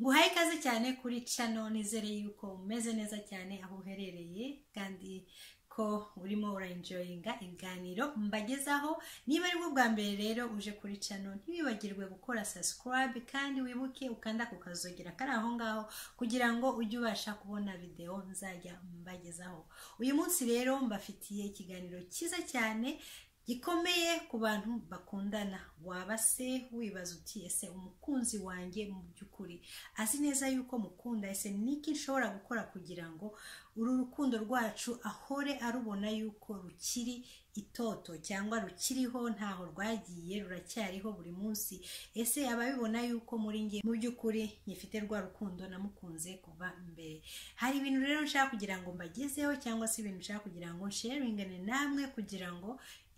nguhaye ikaze cyane kuri cano nizere yuko umeze neza cyane aho uherereye kandi ko urimo urayinjoyinga ibiganiro mbagezaho niba ari bwo bwa mbere rero uje kuri cano ntiwibagirwe gukora subscribe kandi wibuke ukanda ku kazogera kari aho ngaho kugira ngo ujye ubasha kubona videwo nzajya mbagezaho uyu munsi rero mbafitiye ikiganiro cyiza cyane gikomeye ku bantu bakundana waba se wibaza uti ese umukunzi wanjye mu by'ukuri azi neza yuko mukunda ese niki nshobora gukora kugira ngo uru rukundo rwacu ahore arubona yuko rukiri itoto cyangwa rukiriho ntaho rwagiye ruracyariho buri munsi ese ababibona yuko muri nge mu by'ukuri nyifite rwa rukundo namukunze kuva mbere hari ibintu rero nshaka kugira ngo mbagezeho cyangwa se ibintu nshaka kugira ngo nsheringane namwe kugira ngo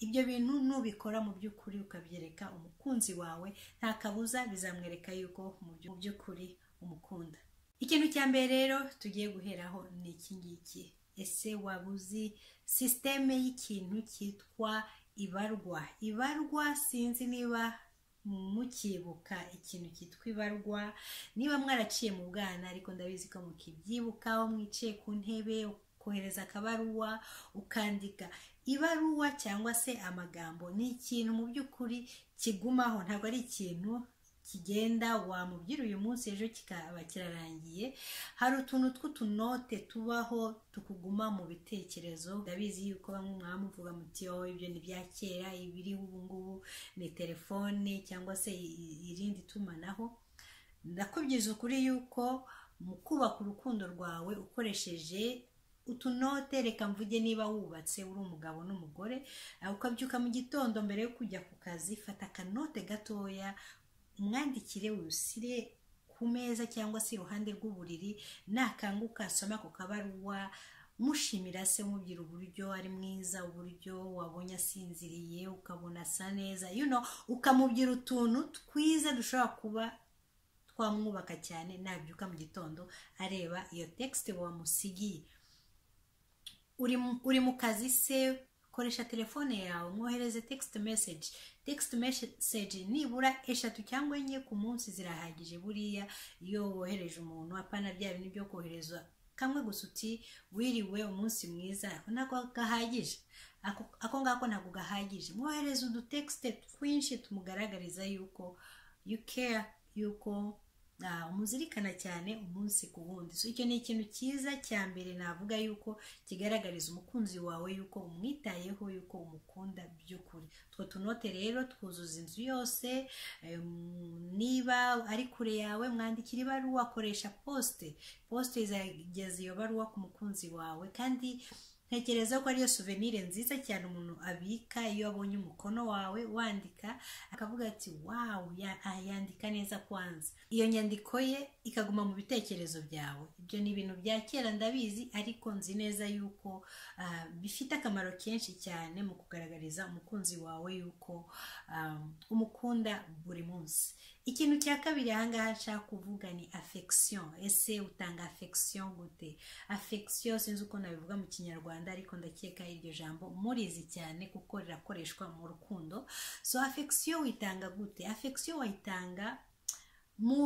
ibyo bintu nubikora mu by'ukuri ukabyereka umukunzi wawe nta kabuza bizamwereka yuko mu by'ukuri umukunda ikintu cya mbere rero tugiye guheraho ni iki ngiki ese waba uzi sisiteme y'ikintu cyitwa ibarwa ibarwa sinzi niba mukibuka ikintu cyitwa ibarwa niba mwaraciye mu bwana ariko ndabizi ko mukibyibukaho mwicaye ku ntebe kohereza akabaruwa ukandika ibaruwa cyangwa se amagambo ni ikintu mu by'ukuri kigumaho ntabwo ari ikintu kigenda wamubwira uyu munsi ejo kikaba kirarangiye hari utuntu tw'utunote tubaho tukuguma mu bitekerezo ndabizi yuko bamwe mwaba muvuga muti oh ibyo ni bya kera ibiriho ubungubu ni telefone cyangwa se irindi tumanaho ndakubwiza ukuri yuko mu kubaka urukundo rwawe ukoresheje utunote reka mvuge niba wubatse uri umugabo n'umugore ukabyuka mu gitondo mbere yo kujya ku kazi fata akanote gatoya umwandikire wusire ku meza cyangwa se iruhande rw'uburiri nakanguka asoma ku kabaruwa mushimira se umubwira uburyo ari mwiza uburyo wabonye asinziriye ukabona asa neza you know ukamubwira utuntu twiza dushobora kuba twamwubaka cyane nabyuka mu gitondo areba iyo tekisite wamusigiye uri mu kazi se koresha telefone yawe mwohereze text message text message nibura eshatu cyangwa enye ku munsi zirahagije buriya iyo wohereje umuntu apana bya bintu byo kohereza kamwe gusa uti wiriwe umunsi mwiza ako ntabwo gahagije ako ngako ntabwo gahagije mwohereze udutekisite twinshi tumugaragariza yuko you care yuko umuzirikana cyane umunsi ku wundi so icyo ni ikintu cyiza cya mbere navuga yuko kigaragariza umukunzi wawe yuko umwitayeho yuko umukunda by'ukuri utwo tunote rero twuzuza inzu yose niba ari kure yawe mwandikira ibaruwa akoresha posite posite izageza iyo baruwa ku mukunzi wawe kandi ntekereza ko ariyo suvenire nziza cyane umuntu abika iyo abonye umukono wawe wandika akavuga ati wawu yandika neza kwanza iyo nyandiko ye ikaguma mu bitekerezo byawe ibyo ni ibintu bya kera ndabizi ariko nzi neza yuko bifite akamaro kenshi cyane mu kugaragariza umukunzi wawe yuko umukunda buri munsi ikintu cya kabiri ahangaha nshaka kuvuga ni afekisiyo ese utanga afekisiyo gute afekisiyo sinzi uko nabivuga mu kinyarwanda ariko ndakeka iryo jambo murizi cyane kuko rirakoreshwa mu rukundo so afekisiyo uyitanga gute afekisiyo wayitanga mu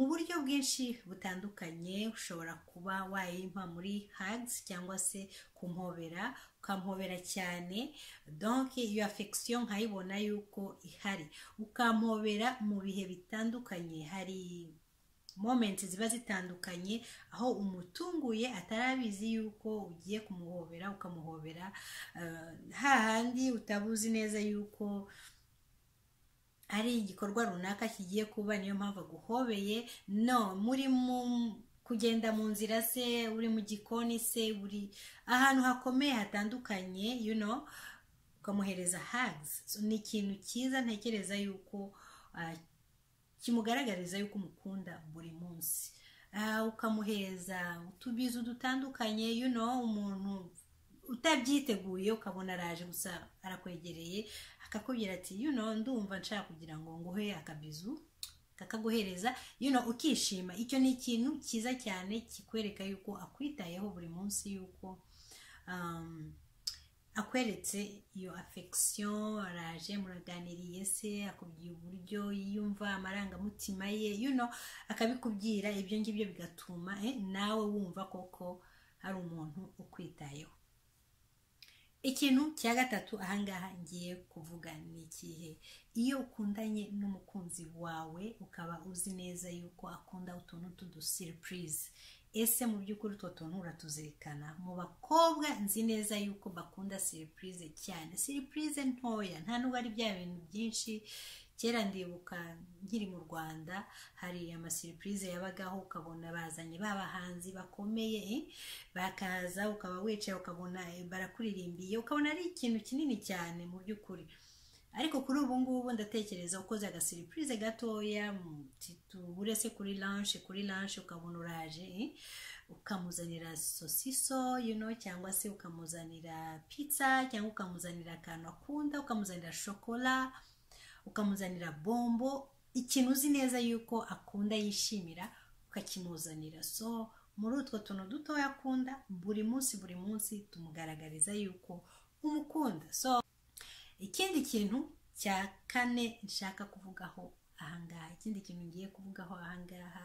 buryo bwinshi butandukanye ushobora kuba wayimpa muri hags cyangwa se kumhobera ukamuhobera cyane donke iyo afekisiyo nkayibona yuko ihari ukamuhobera mu bihe bitandukanye hari momenti ziba zitandukanye aho umutunguye atarabizi yuko ugiye kumuhobera ukamuhobera hahandi utabuzi neza yuko ari igikorwa runaka kigiye kuba niyo mpamvu aguhobeye no muri mu kugenda mu nzira se uri mu gikoni se uri ahantu hakomeye hatandukanye you know ukamuhereza hags ni ikintu cyiza ntekereza yuko kimugaragariza yuko umukunda buri munsi ukamuhereza utubizo dutandukanye you know umuntu utabyiteguye ukabona araje gusa arakwegereye akakubwira ati you know ndumva nshaka kugira ngo nguhe akabizu kakaguhereza you know ukishima icyo ni ikintu cyiza cyane kikwereka yuko akwitayeho buri munsi yuko akweretse iyo affection araje muraganiriye se akubwiye uburyo yiyumva amarangamutima ye you know akabikubwira ibyo ngibyo bigatuma eh, nawe wumva koko hari umuntu ukwitayeho ikintu cya gatatu ahangaha ngiye kuvuga ni ikihe iyo ukundanye n'umukunzi wawe ukaba uzi neza yuko akunda utuntu tudusiripurize ese mu by'ukuri utwo tuntu uratuzirikana mu bakobwa nzi neza yuko bakunda siripurize cyane siripurize ntoya nta nubwo ari bya bintu byinshi kera ndibuka nkiri mu rwanda hari amasiripurize yabagaho ukabona bazanye babahanzi bakomeye bakaza ukaba wicaye ukabona barakuririmbiye ukabona ari ikintu kinini cyane mu by'ukuri ariko kuri ubu ngubu ndatekereza ukoze agasiripurize gatoya tuhure se kuri lance kuri lance ukabona uraje ukamuzanira sosiso you know, cyangwa se ukamuzanira pizza cyangwa ukamuzanira akantu akunda ukamuzanira shokora ukamuzanira bombo ikintu uzi neza yuko akunda yishimira ukakimuzanira so muri utwo tuntu dutoya akunda buri munsi buri munsi tumugaragariza yuko umukunda so ikindi kintu cya kane nshaka kuvugaho ahangaha ikindi kintu ngiye kuvugaho ahangaha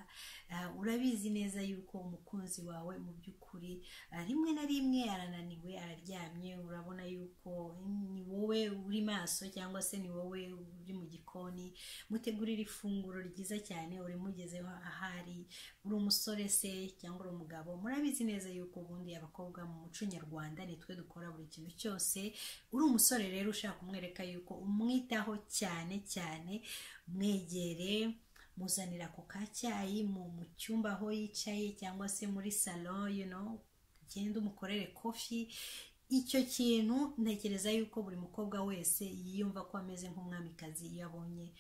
urabizi neza yuko umukunzi wawe mu by'ukuri rimwe na rimwe arananiwe araryamye urabona yuko ni wowe uri maso cyangwa se ni wowe uri mu gikoni mutegurira ifunguro ryiza cyane urimugezeho ahari uri umusore se cyangwa uri umugabo murabizi neza yuko ubundi abakobwa mu muco nyarwanda nitwe dukora buri kintu cyose uri umusore rero ushaka kumwereka yuko umwitaho cyane cyane mwegere muzanira ako kacyayi mu cyumba aho yicaye cyangwa se muri salo you know ugenda umukorere kofi icyo kintu ntekereza yuko buri mukobwa wese yiyumva ko ameze nk'umwamikazi iyo abonye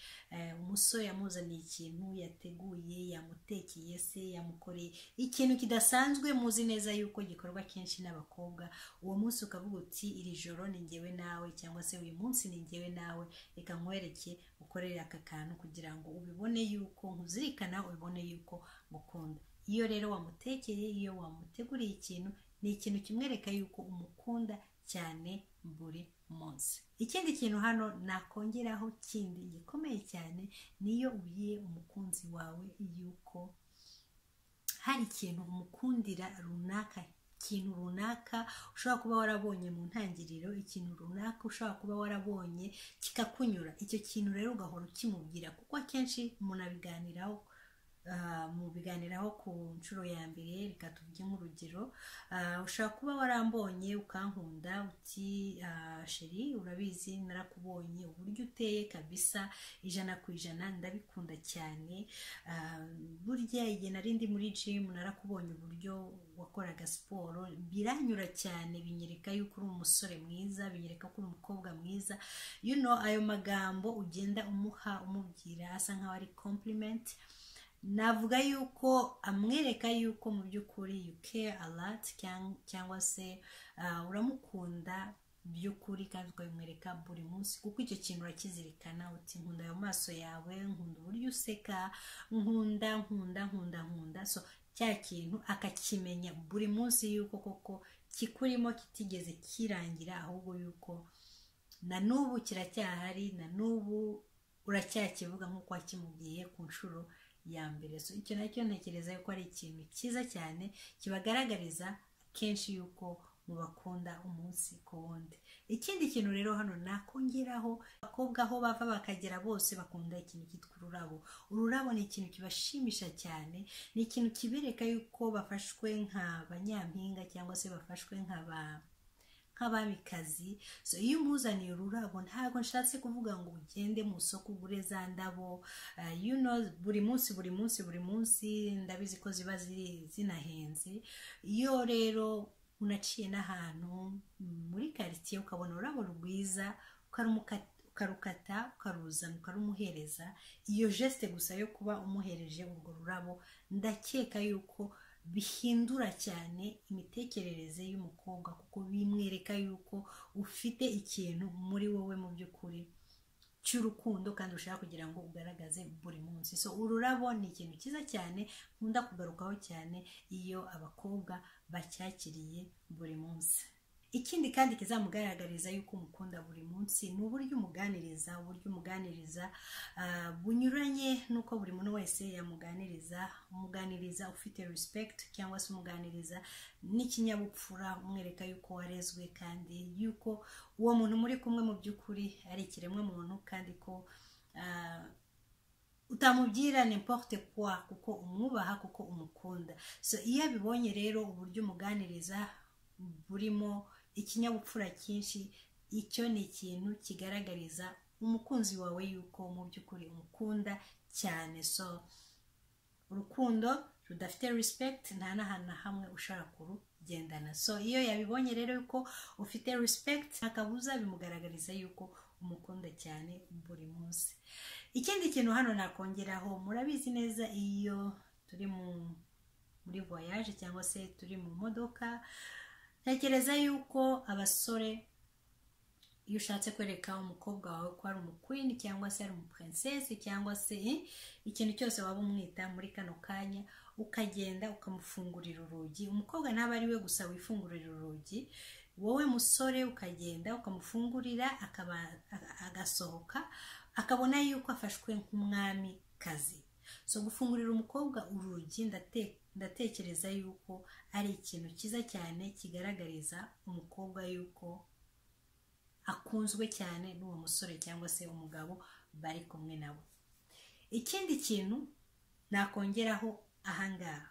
umusore yamuzaniye ikintu yateguye yamutekeye se yamukoreye ikintu kidasanzwe muzi neza yuko gikorwa kenshi n'abakobwa uwo munsi ukavuga uti iri joro ni ngewe nawe cyangwa se uyu munsi ni ngewe nawe reka nkwereke ukorere aka kantu kugira ngo ubibone yuko nkuzirikana ubibone yuko ngukunda iyo rero wamutekeye iyo wamuteguriye ikintu ni ikintu kimwereka yuko umukunda cyane buri munsi ikindi kintu hano nakongeraho kindi gikomeye cyane niyo ubwiye umukunzi wawe yuko hari ikintu umukundira runaka ikintu runaka ushobora kuba warabonye mu ntangiriro ikintu runaka ushobora kuba warabonye kikakunyura icyo kintu rero ugahora ukimubwira kuko akenshi munabiganiraho mu biganiraho ku nshuro ya mbere reka tubye nk'urugero ushobora kuba warambonye ukankunda uti sheri urabizi narakubonye uburyo uteye kabisa ijana ku ijana ndabikunda cyane burya igihe nari ndi muri jimu narakubonye uburyo wakoraga siporo biranyura cyane binyereka yuko uri umusore mwiza binyereka ko uri umukobwa mwiza you know ayo magambo ugenda umuha umubwira asa nkaho ari kompurimenti navuga yuko amwereka yuko mu by'ukuri you care a lot cyangwa se uramukunda by'ukuri kandi ukabimwereka buri munsi kuko icyo kintu urakizirikana uti nkunda ayo maso yawe nkunda uburyo useka nkunda nkunda nkunda nkunda so cya kintu akakimenya buri munsi yuko koko kikurimo kitigeze kirangira ahubwo yuko na n'ubu kiracyahari na n'ubu uracyakivuga nk'uko wakimubwiye ku nshuro ya mbere so icyo nacyo ntekereza yuko ari ikintu cyiza cyane kibagaragariza kenshi yuko mubakunda umunsi ku wundi ikindi kintu rero hano nakongeraho abakobwa aho bava bakagera bose bakunda ikintu cyitwa ururabo ururabo ni ikintu kibashimisha cyane ni ikintu kibereka yuko bafashwe nka banyampinga cyangwa se bafashwe nka ba nk'abamikazi so iyo umuzaniye ururabo ntabwo nshatse kuvuga ngo ugende mu isoko ugure za ndabo you know buri munsi buri munsi buri munsi ndabizi ko ziba ziri zinahenze iyo rero unaciye n'ahantu muri karitsiye ukabona ururabo rwiza ukarukata ukaruzana ukarumuhereza iyo jesite gusa yo kuba umuhereje urwo rurabo ndakeka yuko bihindura cyane imitekerereze y'umukobwa kuko bimwereka yuko ufite ikintu muri wowe mu by'ukuri cy'urukundo kandi ushaka kugira ngo ugaragaze buri munsi so ururabo ni ikintu cyiza cyane nkunda kugarukaho cyane iyo abakobwa bacyakiriye buri munsi ikindi kandi kizamugaragariza yuko umukunda buri munsi ni uburyo umuganiriza uburyo umuganiriza ah, bunyuranye n'uko buri muntu wese yamuganiriza umuganiriza ufite respect cyangwa se umuganiriza n'ikinyabupfura umwereka yuko warezwe kandi yuko uwo muntu muri kumwe mu by'ukuri ari ikiremwa muntu kandi ko ah, utamubwira n'importe kwa kuko umwubaha kuko umukunda so iyo abibonye rero uburyo umuganiriza burimo ikinyabupfura cyinshi icyo ni ikintu kigaragariza umukunzi wawe yuko mu by'ukuri umukunda cyane so urukundo rudafite respect nta n'ahantu na hamwe ushobora kurugendana so iyo yabibonye rero yuko ufite respect nta kabuza bimugaragariza yuko umukunda cyane buri munsi ikindi kintu hano nakongeraho murabizi neza iyo turi mu muri voyage cyangwa se turi mu modoka ntekereza yuko abasore iyo ushatse kwereka umukobwa wawe ko ari umukwini cyangwa se ari umuprincesse cyangwa se ikintu cyose waba umwita muri kano kanya ukagenda ukamufungurira urugi umukobwa ntabwo ari we gusa wifungurira urugi wowe musore ukagenda ukamufungurira akaba- agasohoka akabona yuko afashwe nk'umwami kazi so gufungurira umukobwa urugi ndate- ndatekereza yuko ari ikintu cyiza cyane kigaragariza umukobwa yuko akunzwe cyane n'uwo musore cyangwa se umugabo bari kumwe nabo ikindi kintu nakongeraho ahangaha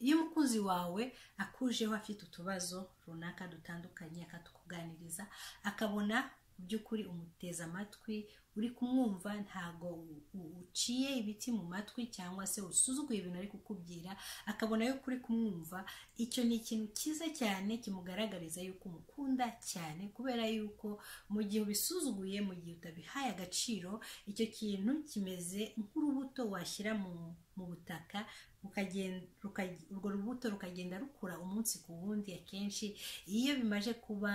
iyo umukunzi wawe akujeho afite utubazo runaka dutandukanye akatukuganiriza akabona mu by'ukuri umuteze amatwi uri kumwumva ntago u- u- uciye ibiti mu matwi cyangwa se usuzuguye ibintu ari kukubwira akabona yuko uri kumwumva icyo ni ikintu cyiza cyane kimugaragariza yuko umukunda cyane kubera yuko mu gihe ubisuzuguye mu gihe utabihaye agaciro icyo kintu kimeze nk'urubuto washyira mu, mu butaka rukagen- ruka- urwo rubuto rukagenda rukura umunsi ku wundi akenshi iyo bimaje kuba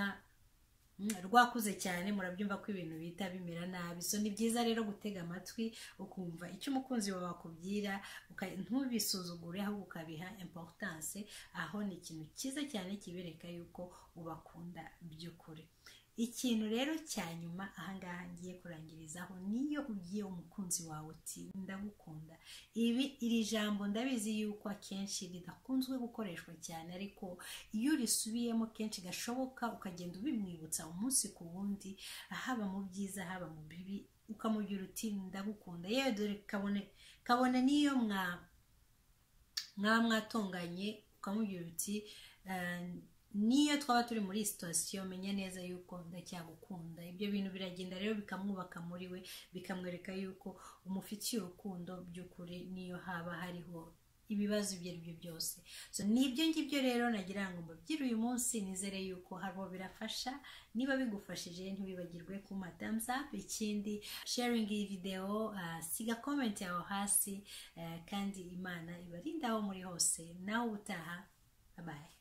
mm, rwakuze cyane murabyumva ko ibintu bihita bimera nabi so ni byiza rero gutega amatwi ukumva icyo umukunzi wawe akubwira uka- ntubisuzugure ahubwo ukabiha importance aho ni ikintu cyiza cyane kibereka yuko ubakunda by'ukuri ikintu rero cya nyuma ahangaha ngiye kurangirizaho niyo ugiye umukunzi wawe uti ndagukunda ibi iri jambo ndabizi yuko akenshi ridakunzwe gukoreshwa cyane ariko iyo urisubiyemo kenshi gashoboka ukagenda ubimwibutsa umunsi ku wundi haba mu byiza haba mu bibi ukamubwira uti ndagukunda yewe dore kabone kabone niyo mwa mwaba mwatonganye ukamubwira uti "Eh, niyo twaba turi muri iyi sitasiyo menya neza yuko ndacyagukunda ibyo bintu biragenda rero bikamwubaka muri we bikamwereka yuko umufitiye urukundo by'ukuri niyo haba hariho ibibazo ibyo ari byo byose so ni ibyo ngibyo rero nagira ngo mbabyire uyu munsi nizere yuko harimo birafasha niba bigufashije ntibibagirwe ku up ikindi sharing iyi videwo ah, siga comment yawe hasi eh, kandi imana ibarinda aho muri hose nawe ubutaha babaye